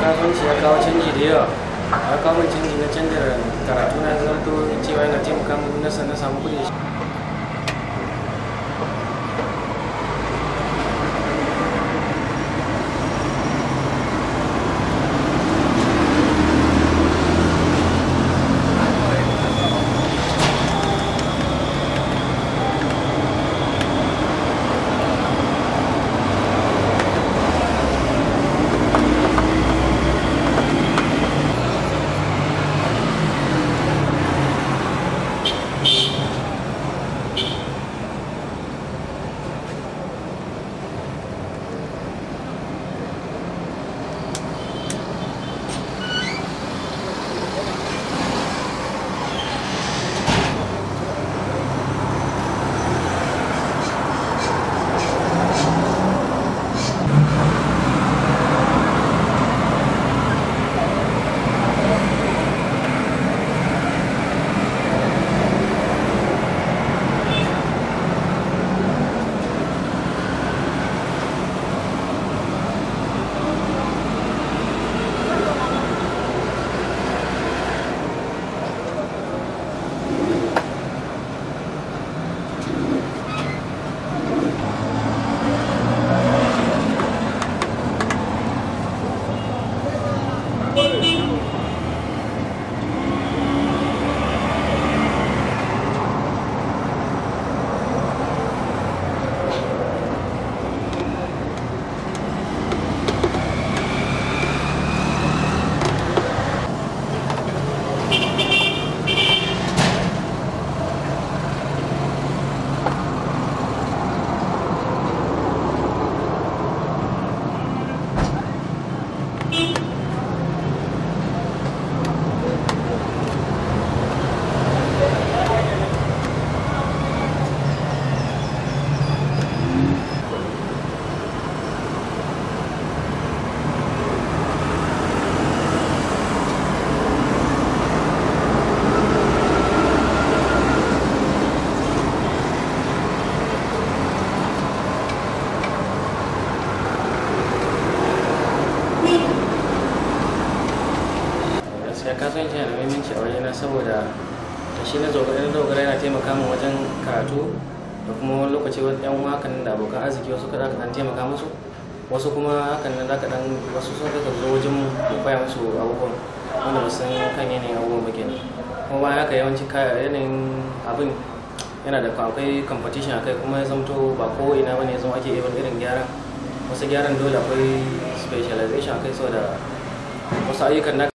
kasuwanci ya kawo canji da yawa ya kawo min canji na canza karatu na zanto cewa yana taimaka min na na samu kuɗi gaskiya kasuwanci yana da muhimmanci a wajena saboda da shi na dogara na dogara yana taimaka min wajen karatu da kuma wani lokaci wani yan uwa hakan da abokan arziki wasu kada ka dan taimaka musu wasu kuma hakan nan zaka dan wasu sun ka zo wajen mu mu koya musu abubuwan wanda ba san kan yanayin abubuwan ba kenan kuma bayan haka yawanci kaya yanayin abin yana da akwai competition akai kuma ya zamto ba ko ina bane ya zama ake irin irin gyaran wasu gyaran dole akwai specialization akai saboda wasu ayyukan